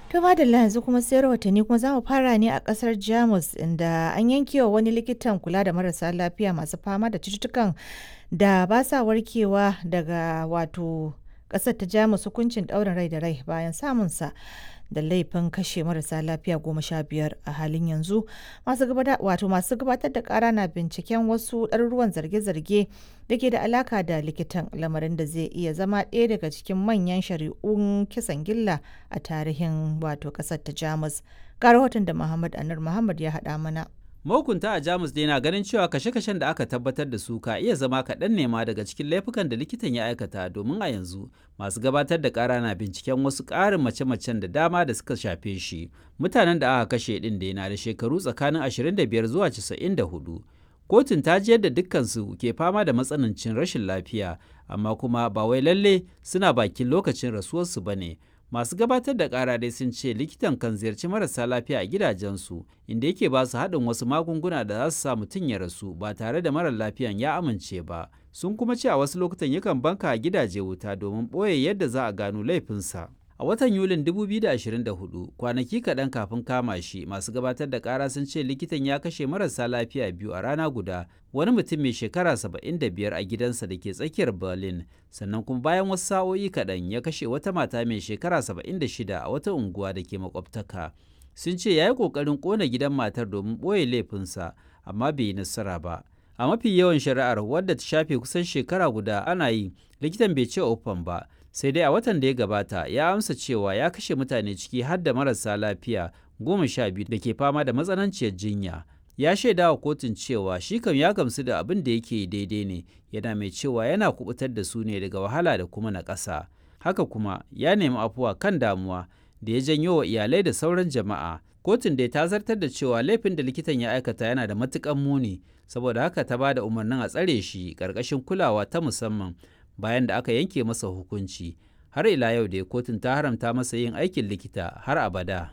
To madalla yanzu kuma sai rahotanni kuma za mu fara ne a kasar Jamus inda an yanke wa wani likitan kula da marasa lafiya masu fama da cututtukan da ba sa warkewa daga wato kasar ta Jamus hukuncin ɗaurin rai da rai bayan samunsa da laifin kashe marasa lafiya goma sha biyar a halin yanzu masu wato masu gabatar da kara na binciken wasu ɗaruruwan zarge-zarge da ke da alaka da likitan lamarin da zai iya zama ɗaya daga cikin manyan shari'un kisan gilla a tarihin wato ƙasar ta jamus ga rahoton da muhammad anur muhammad ya haɗa mana mahukunta a jamus dai na ganin cewa kashe-kashen da aka tabbatar da su ka iya zama kaɗan nema daga cikin laifukan da likitan ya aikata domin a yanzu masu gabatar da ƙara na binciken wasu ƙarin mace-macen da dama da suka shafe shi mutanen da aka kashe ɗin da na da shekaru tsakanin 25 zuwa 94 kotun ta ji yadda dukkansu ke fama da matsanancin rashin lafiya amma kuma ba wai lalle suna bakin lokacin rasuwarsu ba ne masu gabatar da kara dai sun ce likitan kan ziyarci marasa lafiya a gidajensu inda yake ba su haɗin wasu magunguna da za su sa mutum ya rasu ba tare da marar lafiyan ya amince ba sun kuma ce a wasu lokutan yakan banka a gidaje wuta domin ɓoye yadda za a gano laifinsa a watan yulin 2024 kwanaki kaɗan kafin kama shi masu gabatar da ƙara sun ce likitan ya kashe marasa lafiya biyu a rana guda wani mutum mai shekara 75 a gidansa da ke tsakiyar berlin sannan kuma bayan wasu sa'o'i kaɗan ya kashe wata mata mai shekara 76 a wata unguwa da ke makwabtaka sun ce ya yi ƙoƙarin ƙona gidan matar domin ɓoye laifinsa amma bai yi nasara ba a mafi yawan shari'ar wadda ta shafe kusan shekara guda ana yi likitan bai ce ofan ba sai dai a watan da ya gabata ya amsa cewa ya kashe mutane ciki har da marasa lafiya goma sha biyu da ke fama da matsananciyar jinya ya shaida wa kotun cewa shi kam ya gamsu da abin da yake daidai ne yana mai cewa yana kubutar da su ne daga wahala da kuma na ƙasa haka kuma ya nemi afuwa kan damuwa da ya janyo wa iyalai da sauran jama'a kotun dai ta zartar da cewa laifin da likitan ya aikata yana da matukan muni saboda haka ta ba da umarnin a tsare shi ƙarƙashin kulawa ta musamman bayan da aka yanke masa hukunci har ila yau da kotun ta haramta masa yin aikin likita har abada.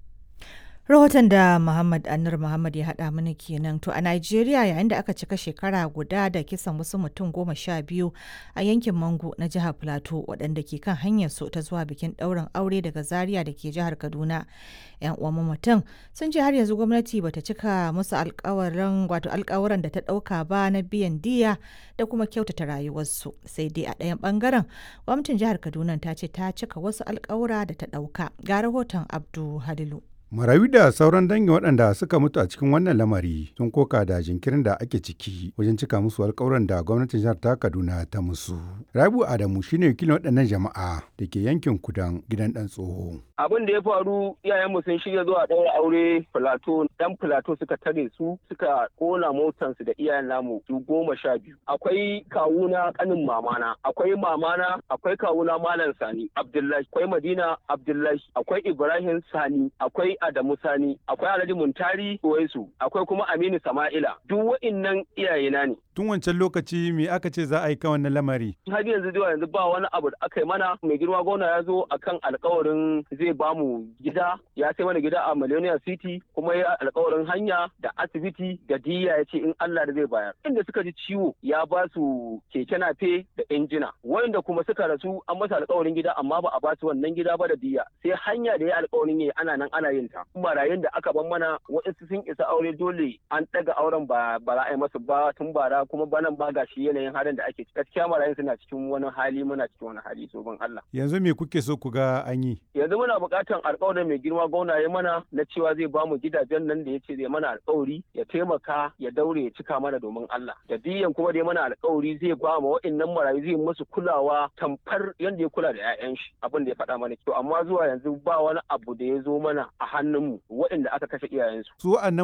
rahoton da Muhammad Anur Muhammad ya haɗa mana kenan to a Najeriya yayin da aka cika shekara guda da kisan wasu mutum goma sha biyu a yankin Mango na jihar Plateau waɗanda ke kan hanyar su ta zuwa bikin ɗaurin aure daga Zaria da ke jihar Kaduna. 'Yan uwan mutum sun ce har yanzu gwamnati bata cika musu alkawarin wato alkawuran da ta ɗauka ba na biyan diya da kuma kyautata rayuwarsu sai dai a ɗayan ɓangaren gwamnatin jihar Kaduna ta ce ta cika wasu alkawura da ta ɗauka ga rahoton Abdu Halilu. Marayu da sauran dangin waɗanda suka mutu a cikin wannan lamari sun koka da jinkirin da ake ciki wajen cika musu alƙawuran da gwamnatin jihar ta Kaduna ta musu. Rabu Adamu shine wakilin waɗannan jama'a da ke yankin kudan gidan ɗan tsoho. Abin da ya faru iyayenmu sun shirya zuwa ɗaura aure Filato ɗan Filato suka tare su suka ƙona motansu da iyayen namu su goma sha biyu. Akwai kawuna ƙanin mamana, akwai mamana, akwai kawuna Malam Sani Abdullahi, akwai Madina Abdullahi, akwai Ibrahim Sani, akwai Adamu Sani, akwai Alhaji Muntari Uwaisu, akwai kuma Aminu Sama'ila. Duk wa'innan iyayena ne. Tun wancan lokaci me aka ce za a yi kan wannan lamari? Har yanzu zuwa yanzu ba wani abu da aka yi mana mai girma gona ya zo akan alkawarin zai ba mu gida ya sai mana gida a Millennium City kuma ya alkawarin hanya da asibiti da diya ya ce in Allah da zai bayar. Inda suka ji ciwo ya ba su keke nafe da injina. Wanda kuma suka rasu an masa alkawarin gida amma ba a ba su wannan gida ba da diya. Sai hanya da ya alkawarin yi ana nan ana yin ta. Marayun da aka ban mana waɗansu sun isa aure dole an ɗaga auren ba ba za a yi masu ba tun bara kuma banan ba gashi yanayin halin da ake gaskiya marayun suna cikin wani hali muna cikin wani hali so ban Allah. Yanzu me kuke so ku ga an yi? Yanzu muna buƙatar alƙawarin mai girma gwamna ya mana na cewa zai ba mu gidajen nan da ya ce zai mana alƙawari ya taimaka ya daure ya cika mana domin Allah. Da diyan kuma da ya mana alƙawari zai ba mu waɗannan marayu zai musu kulawa tamfar yadda ya kula da 'ya'yan shi abin da ya faɗa mana. To amma zuwa yanzu ba wani abu da ya zo mana a hannunmu waɗanda aka kashe iyayensu. Su